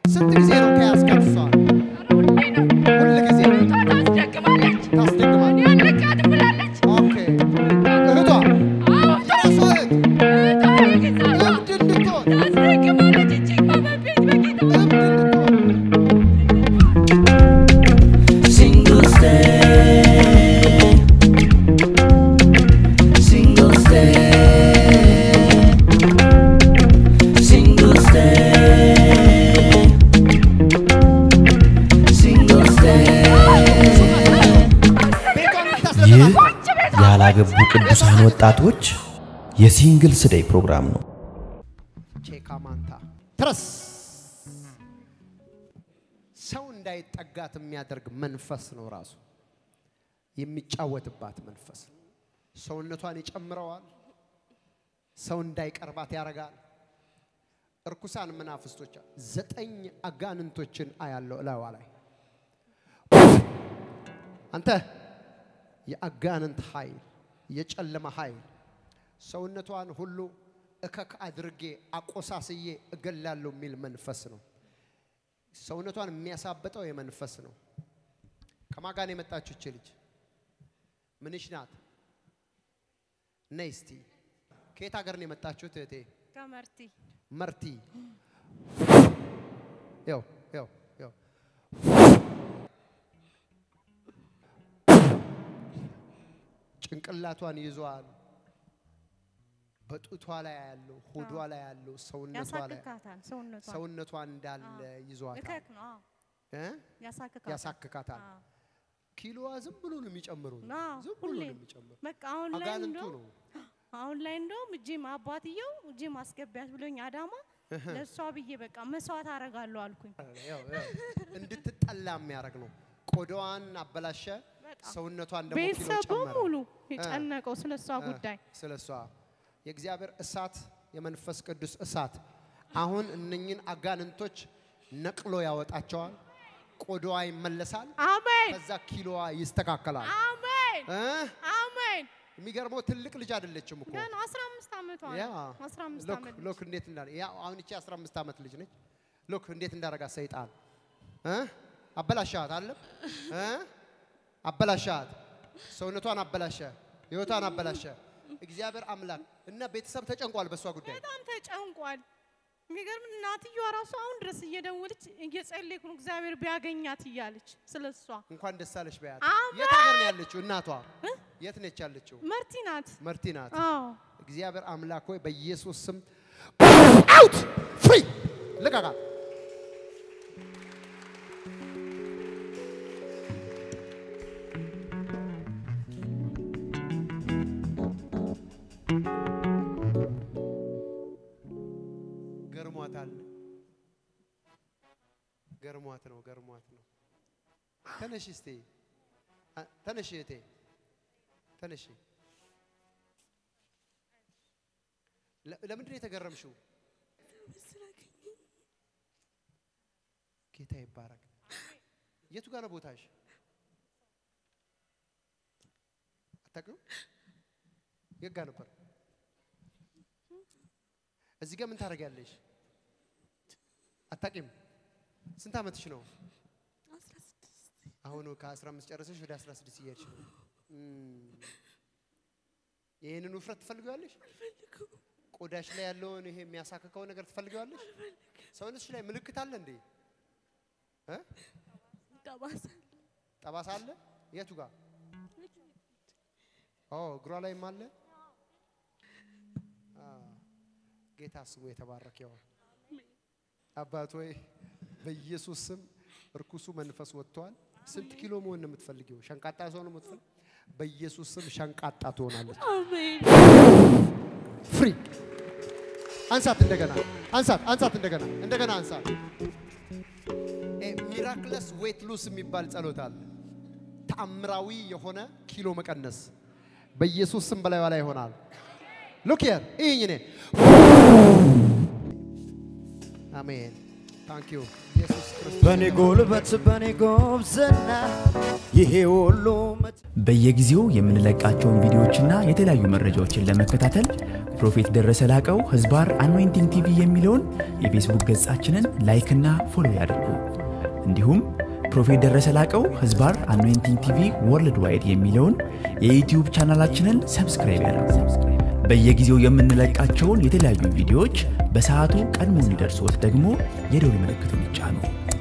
ስንት ጊዜ ነው ከያዝካት እሷን? ሁል ጊዜ ታስደግማለች። ኦኬ እህቷ የራሷ እህት እብድ እንድትሆን እብድ እንድትሆን Single stay, single stay, single stay, single stay. ቤቷን ይህ የምታስለቅቃት ያላገቡ ቅዱሳን ወጣቶች የሲንግልስ ዴይ ፕሮግራም ነው። ቼካማንታ ትረስ ሰው እንዳይጠጋት የሚያደርግ መንፈስ ነው። ራሱ የሚጫወትባት መንፈስ ነው። ሰውነቷን ይጨምረዋል። ሰው እንዳይቀርባት ያደርጋል። እርኩሳን መናፍስቶች ዘጠኝ አጋንንቶችን አያለው እላዋ ላይ አንተ የአጋንንት ኃይል የጨለማ ኃይል ሰውነቷን ሁሉ እከክ አድርጌ አቆሳስዬ እገላለሁ የሚል መንፈስ ነው። ሰውነቷን የሚያሳብጠው የመንፈስ ነው። ከማጋን የመጣችሁ እች ልጅ ምንሽ ናት? ነይ እስቲ። ከየት ሀገር ነው የመጣችሁት እህቴ? ከመርቲ መርቲ ያው ያው ያው ጭንቅላቷን ይዟል። በጡቷ ላይ ያለው ሆዷ ላይ ያለው ሰውነቷ ላይ ያሳክካታል። ሰውነቷ ሰውነቷ እንዳለ ይዟታል እከክ ነው። አዎ እ? ያሳክካታል። ያሳክካታል። አዎ። ኪሎዋ ዝም ብሎ ነው የሚጨምሩት። አዎ፣ ዝም ብሎ ነው ሁሌም። የሚጨምሩ። በቃ አሁን ላይ አጋንንቱ እንደው ነው። አሁን ላይ እንደውም ጂም አባትየው ጂም አስገቢያት ብሎኝ አዳማ ለእሷ ብዬ በቃ መስዋዕት አረጋለሁ አልኩኝ። ያው ያው እንድትጠላ የሚያደርግ ነው። ቆዳዋን አበላሸ፣ በጣም ሰውነቷን ደግሞ ኪሎ ቤተሰብ ጨመረ። በሙሉ የጨነቀው ስለ እሷ እ፣ ጉዳይ ስለ እሷ የእግዚአብሔር እሳት የመንፈስ ቅዱስ እሳት አሁን እነኝን አጋንንቶች ነቅሎ ያወጣቸዋል። ቆዳዋ ይመለሳል። አሜን ከዛ ኪሎዋ ይስተካከላል። አሜን እ? አሜን። የሚገርመው ትልቅ ልጅ አይደለችም እኮ ገና 15 ዓመቷ ያ ነው። 15 ሎክ ዓመት ሎክ እንዴት እንዳለ ያ አሁን እቺ 15 ዓመት ልጅ ነች። ሎክ እንዴት እንዳረጋት ሰይጣን እ አበላሻት አለ እ አበላሻት ሰውነቷን አበላሸ፣ ህይወቷን አበላሸ። እግዚአብሔር አምላክ እና ቤተሰብ ተጨንቋል በእሷ ጉዳይ። በጣም ተጨንቋል። የሚገርም እናትየዋ ራሱ አሁን ድረስ እየደወለች እየጸለይኩ ነው እግዚአብሔር ቢያገኛት እያለች ስለ እሷ እንኳን ደስ አለሽ በያት። አሜን። የት ሀገር ነው ያለችው እናቷ? የት ነች ያለችው? መርቲ ናት። መርቲ ናት። አዎ እግዚአብሔር አምላክ ሆይ በኢየሱስ ስም አውት ፍሪ ልቀቃት። ገርሟታል። ገርሟት ነው ገርሟት ነው። ተነሽ እስቴ አ- ተነሽ እህቴ ተነሽ። ለ- ለምንድን ነው የተገረምሽው? ጌታ ይባረክ። የቱ ጋር ነው ቦታሽ? አታውቂውም? የት ጋር ነበር? እዚህ ጋር ምን ታደርጊያለሽ? አታውቂም? ስንት ዓመትሽ ነው? አሁን ከ15 ጨረሰሽ ወደ 16 እየሄድሽ ነው። እም፣ ይህንን ውፍረት ትፈልጊዋለሽ? ቆዳሽ ላይ ያለውን ይሄ የሚያሳክከው ነገር ትፈልጊዋለሽ? ሰውነትሽ ላይ ምልክት አለ እንዴ? እ? ጠባሳ አለ? የቱ ጋር? ኦ እግሯ ላይም አለ። አ፣ ጌታ ስሙ የተባረከ ይሁን። አባት ሆይ በኢየሱስ ስም እርኩሱ መንፈስ ወጥቷል። ስንት ኪሎ መሆን ነው የምትፈልጊው? ሸንቃጣ ሰው ነው የምትፈልግ? በኢየሱስ ስም ሸንቃጣ ትሆናለች። ፍሪ አንሳት፣ እንደገና አንሳት፣ አንሳት፣ እንደገና እንደገና አንሳት። ሚራክለስ ዌት ሉስ የሚባል ጸሎት አለ። ተአምራዊ የሆነ ኪሎ መቀነስ በኢየሱስ ስም በላይዋ ላይ ይሆናል። ሉክ ሂር ይህኝ እኔ አሜን ታንክ ዩ ኢየሱስ ክርስቶስ በኔ ጉልበት በኔ ጎብዝና ይሄ ሁሉ መት በየጊዜው የምንለቃቸውን ቪዲዮዎችና የተለያዩ መረጃዎችን ለመከታተል ፕሮፌት ደረሰ ላቀው ህዝባር አኖይንቲንግ ቲቪ የሚለውን የፌስቡክ ገጻችንን ላይክና ፎሎ ያድርጉ። እንዲሁም ፕሮፌት ደረሰ ላቀው ህዝባር አኖይንቲንግ ቲቪ ወርልድ ዋይድ የሚለውን የዩትዩብ ቻናላችንን ሰብስክራይብ ያድርጉ። በየጊዜው የምንለቃቸውን የተለያዩ ቪዲዮዎች በሰዓቱ ቀድሞ እንዲደርሶት ደግሞ የደውል ምልክቱን ይጫኑ።